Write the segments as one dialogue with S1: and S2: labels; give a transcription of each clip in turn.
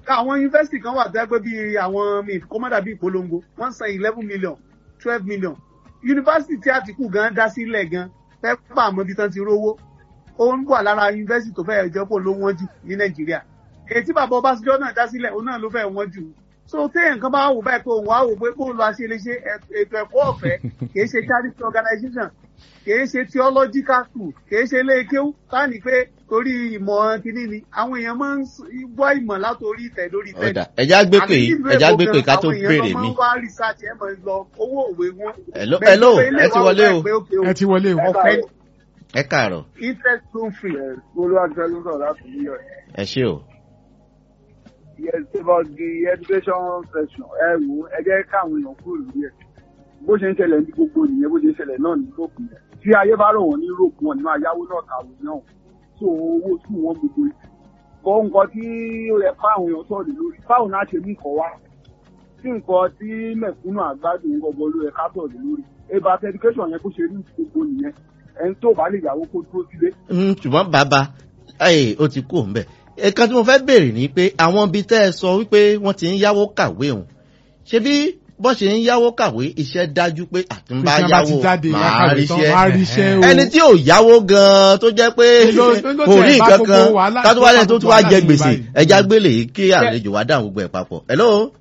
S1: àwọn yunifásitì kan wà tẹ́ pé bí àwọn mi kó má dàbí ìpolongo wọ́n san eleven million twelve million yunifásitì tí àtìkù gan dá sílẹ̀ gan pẹ́pà àmọ́ bí tán ti rówó ó ń wà lára yunifásitì tó fẹ́ẹ́ jẹ́ pò ló wọ́n jù ní nàìjíríà èyí tí bàbá ọbásanjọ́ náà dá sílẹ̀ òun náà ló fẹ́ẹ́ wọ́n jù so téèyàn kan bá wò báyìí pé òun wá wò pé bóun lọ aṣeléṣe ètò ẹ̀kọ́ ọ̀fẹ́ kì í ṣe charity organization kì í ṣe theological school kì í ṣe iléekéwú táàní pé torí ìmọ̀ kínní ni àwọn èèyàn máa ń wá ìmọ̀ látòrí ìtẹ̀ lórí ìtẹ̀
S2: ọ̀dà ẹja gbé pé ẹja gbé pé ká tó béèrè mi.
S1: àwọn èèyàn máa ń wá research ẹ̀ máa ń lọ owó òwe wọn.
S2: hello hello ẹ ti wọlé o
S3: ẹ ti wọlé o.
S1: ọ̀fẹ́
S2: ẹ káàárọ̀
S1: interest loan free.
S4: olùwàgbẹ́ ló sọ̀rọ̀ láti new york.
S2: ẹ ṣé o.
S4: yes about the education section ẹ wò ẹ jẹ́ káwọn èèyàn kúrò lórí ẹ̀ bó ṣe ń ṣẹlẹ̀ ní gbogbo nìyẹn bó ṣe ń ṣẹlẹ̀ náà ní lókun yẹn tí ayé bá rọ̀ wọ́n ní rògbòn wọn ni máa yáwó náà kàwé náà tó owó sùn wọn gbogbo yìí bọ́ nǹkan tí ó yẹ káwọn èèyàn sọ̀rọ̀ lórí báwo náà ṣe mú nǹkan wá tí nǹkan tí mẹ̀kúnnù àgbádùn gbogbo ló yẹ ká sọ̀rọ̀ lórí about education yẹn bó ṣe rí gbogbo nìyẹn ẹni tó bá lè yàwó kó dúró sílé.
S2: ṣùgbọ́n bàbá ó ti kú òun bẹ̀ ẹ̀kan tí mo fẹ́ béèrè ni pé àwọn ibi tẹ́ ẹ sọ wípé wọ́n ti ń yáwó kàwé òun ṣé bí bọ́n ṣe ń yáwó kàwé iṣẹ́ dájú pé àtúnbá yáwó máa ríṣẹ́ ẹni tí ò yáwó gan-an tó jẹ́ pé kò rí nǹkan kan kátó wálé tó tún wá jẹ gbèsè ẹja gbélé kí àlejò wá dáhùn gbogbo ẹ̀ papọ̀. hello.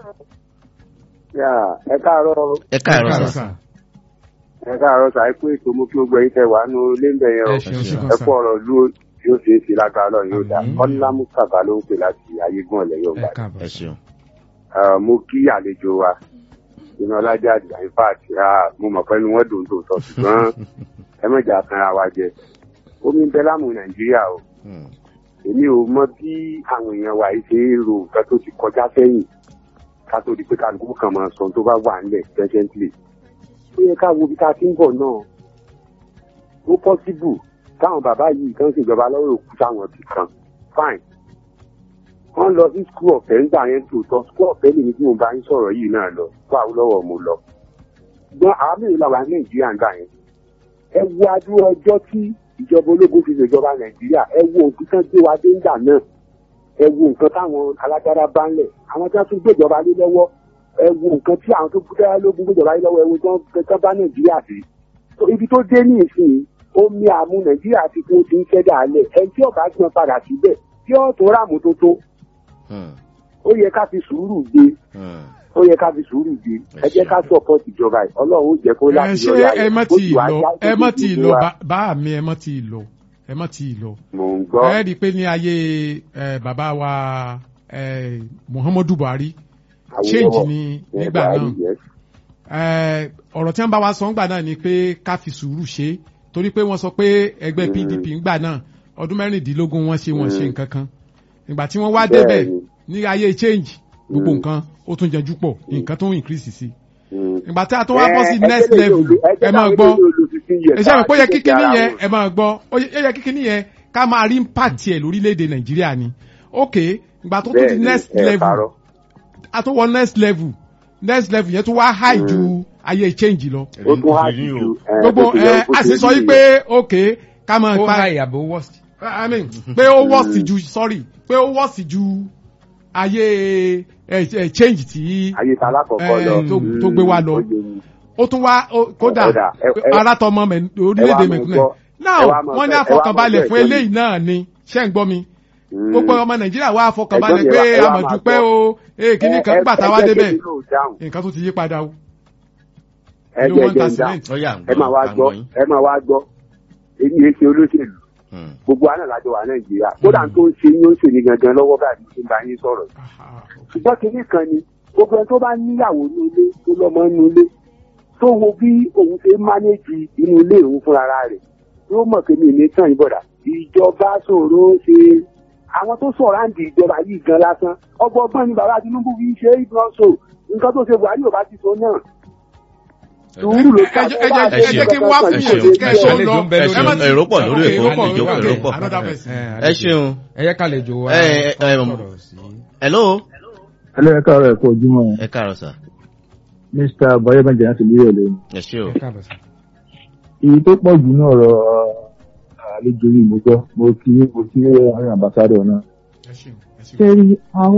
S4: ẹ káàárọ̀.
S2: ẹ káàárọ̀ sà.
S4: ẹ káàárọ̀ sà ẹ pé ètò mú kí ó gbẹ̀yìn tẹ wà nù lẹ́ńbẹ̀ yẹn o ẹ kú ọ̀rọ̀ lu yóò ṣe é ṣe lágbára lọ yóò dá kọ́ńtà mustapha ló ń pè láti ayégún ọ̀lẹ́ yóò gbà.
S2: ẹ ṣeun
S4: mo kí àlejò wa iná ọlájà àdìgbà in fact mo mọ̀ pé inú wọn dùn tó tọ̀ ṣùgbọ́n ẹ mọ̀jà kanra wa jẹ omi ń bẹ láàmú nàìjíríà o èmi ò mọ bí àwọn èèyàn wa yìí ṣe é ro nǹkan tó ti kọjá sẹ́yìn ká tó di pé kálukú kan máa sọ tó bá wà nílẹ̀ presently ó yẹ ká wo bí ká ti ń bọ̀ náà ó possible táwọn bàbá yìí kan ṣèjọba lọ́wọ́ òkú táwọn ibì kan fine wọ́n lọ sí skul ọ̀fẹ́ nígbà yẹn tòótọ́ skul ọ̀fẹ́ lèmi tí mo bá ń sọ̀rọ̀ yìí náà lọ fún Awólọ́wọ̀ mo lọ. ṣùgbọ́n àwọn mẹ́rin làwọn nàìjíríà ń gbà yẹn. ẹ wo adúrú ọjọ́ tí ìjọba ológun fi ṣèjọba nàìjíríà ẹ wo nǹkan tán gbé wa dé ńgbà náà ẹ wo nǹkan táwọn alágbára bá ń lẹ̀ àwọn tí wọ́n tún gbéjọba lé lọ́wọ́ ẹ wo nǹkan tí àwọn tó gbéjọba lógún gbéjọba lé lọ́wọ́ ẹ wo tán bá nàìjíríà sí. ibi tó dé ní ìsìn omi àmú nàìjíríà ti kún ti ń ṣẹ́dá alẹ̀ ẹni tí ọ̀gá gbọ́n padà síbẹ̀ tí ọ̀ tó ràmù tó tó ó yẹ ká fi sùúrù gbé ó yẹ ká fi sùúrù gbé ẹ jẹ́ ká support ìjọba yìí ọlọ́run ó jẹ́ kó láti
S3: yọrí ayé ẹ mọ tí ì lọ ẹ mọ tí ì lọ bá mi ẹ mọ tí ì lọ ẹ mọ tí ì lọ.
S4: mò ń gbọ́.
S3: ẹ rí i pé ní ayé bàbá wa Muhammadu Buhari change ni nígbà náà ọ̀rọ̀ tí wọ́n bá wa sọ ńgbà náà ni pé ká fi sùúrù ṣe torí pé wọ́n sọ pé ẹgbẹ́ PDP ńgbà náà ọdún mẹ́rìndínlógún wọ́n ṣe wọ́n ṣe nǹkan kan ìgbà tí wọ́n wá débẹ̀ ní ayé change gbogbo nǹkan ó tún jẹjú pọ̀ nǹkan tó ń increase sí ìgbà tí a tún wá bọ́ sí next level ẹ máa gbọ́ ẹ ṣe àpò yẹ kíkiní yẹn ẹ máa gbọ́ ó yẹ kíkiní yẹn ká máa rí impact yẹ lórílẹ̀‐èdè nàìjíríà ni ok ìgbà tó tún di next level a tún wọ next level next level yẹn tún wá high ju ayé change lọ.
S4: ó tún high ju
S3: gbogbo ẹ a sì sọ yí pé ok ká máa
S5: ó high àbò worst.
S3: I mean pé ó worst ju sorry pé ó worst ju ayé ẹ change tí
S4: ayé ta lákọ̀ọ́kọ́ lọ
S3: tó gbé wa lọ ó tún wá kódà alátọmọ orílẹ̀-èdè mẹ́kúnẹ̀ náà wọ́n ní àfọkànbalẹ̀ fún eléyìí náà ni ṣé ń gbọ́ mi gbogbo ọmọ nàìjíríà wá àfọkànbalẹ̀ pé àmọ̀dúpẹ́ o kíní kan gbà tá a wá débẹ̀ nǹkan tó ti yí padà o.
S4: ẹ jẹ́ jẹ́ ẹ máa wá gbọ́ ẹ máa wá gbọ́ èyí yẹn ṣe olóṣèlú gbogbo àná làjọ wà nàìjíríà kódà tó ń ṣe yín ó ń ṣe ní gangan lọ́wọ́ báyìí tó ń bá yín sọ̀rọ̀ ṣùgbọ́n kinní kan ni gbogbo ẹni tó bá níyàwó ní ilé tó lọ́mọ ní ilé tó wo bí òun ṣe mánéjì inú ilé òun fúnra rẹ̀ yóò mọ̀ pé mi ní tàn yín bọ̀dà ìjọba ṣòro ṣe àwọn tó sọ̀rọ̀ àǹdí ìjọba yìí gan lásán ọgbọ́gbọ́n ni bàbá Tinubu fi ṣe é gan so nǹkan tó ṣe Buhari ò bá ti so náà sùúrù ló ká
S3: ẹ jẹ́ kí wá fún yẹn kẹsàn lọ
S2: èrò pọ̀ lórí èkó ìjókòó èrò pọ̀ ẹ ṣeun.
S5: ẹ yẹ ká lè jò wá.
S2: hello.
S6: hello ẹ káàárọ̀ ẹ kú ojúmọ́.
S2: ẹ káàárọ̀ sà.
S6: mr bayọ̀mọ̀jẹ̀ láti ní ìrọ̀lẹ́ ni.
S2: ẹ ṣé o.
S6: èyí tó pọ̀ jù náà ọ̀rọ̀ àlejò yìí mo gbọ́ mo kí mo kí àwọn ambassadọ̀ náà. ṣé rí àwọn.